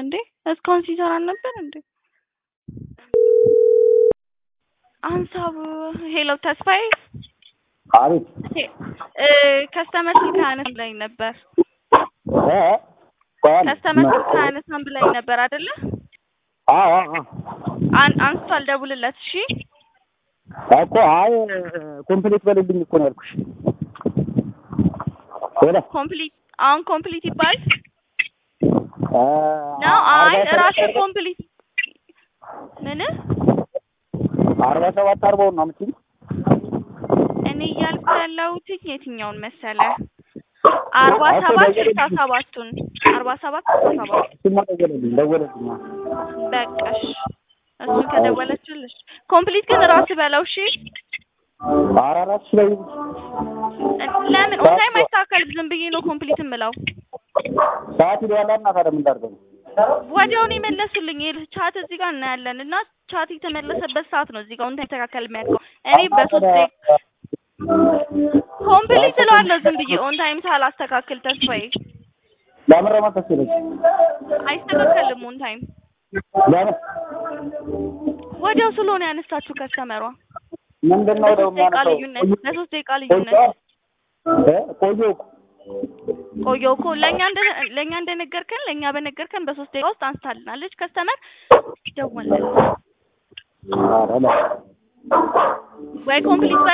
እንዴ እስካሁን ሲሰራ ነበር እንዴ? አንሳብ ሄሎ ተስፋዬ አቤት እ ከስተመር ስልክ አነስ ብላኝ ነበር። እ ቆይ ከስተመር ስልክ አነሳም ብላኝ ነበር አይደለ? አዎ አዎ አን አንስቷል፣ ደውልለት እሺ። እኮ አይ ኮምፕሊት በልልኝ እኮ ነው ያልኩሽ። ሄሎ ኮምፕሊት አሁን ኮምፕሊት ይባል እ ነው? አይ አርባ ሰባት ራስህ ኮምፕሊት ምን አርባ ሰባት አርባውን ነው የምትይኝ? እኔ እያልኩ ያለሁት የትኛውን መሰለ? አርባ ሰባት ስልሳ ሰባቱን አርባ ሰባት ስልሳ ሰባት እሱማ ደወለልኝ ደወለልኝ። በቃሽ። እሱን ከደወለችልሽ ኮምፕሊት ግን ራስህ በለው እሺ። ኧረ እራስሽ ላይ ለምን ኦንታይም አይስተካከልም? ዝም ብዬ ነው ኮምፕሊት የምለው። ሰዓት ይለዋል እና ታዲያ ምን ላድርገው? ወዲያውኑ የመለሱልኝ ይኸውልህ፣ ቻት እዚህ ጋር እናያለን እና ቻት የተመለሰበት ሰዓት ነው እዚህ ጋር ኦንታይም ተካከል የሚያውቀው። እኔ በሶስት ደቂቃ ኮምፕሊት እለዋለሁ ዝም ብዬ ኦንታይም ሳላስተካክል ተስፋዬ። ለምን ረመተሽ ይለኝ አይስተካከልም ኦንታይም ለምን ወዲያው ስለሆነ ያነሳችሁ ከስተመሯ ምንድን ነው ደግሞ ለሶስት ደቂቃ የሚያነሳው? ልዩነት ለሶስት ደቂቃ ልዩነት እ ቆየሁ እኮ ቆየሁ እኮ ለእኛ እንደ ለእኛ እንደነገርከን ለእኛ በነገርከን በሶስት ደቂቃ ውስጥ አንስታልናለች። ከስተመር ደወልን ኧረ ለ ወይ ኮምፕሊት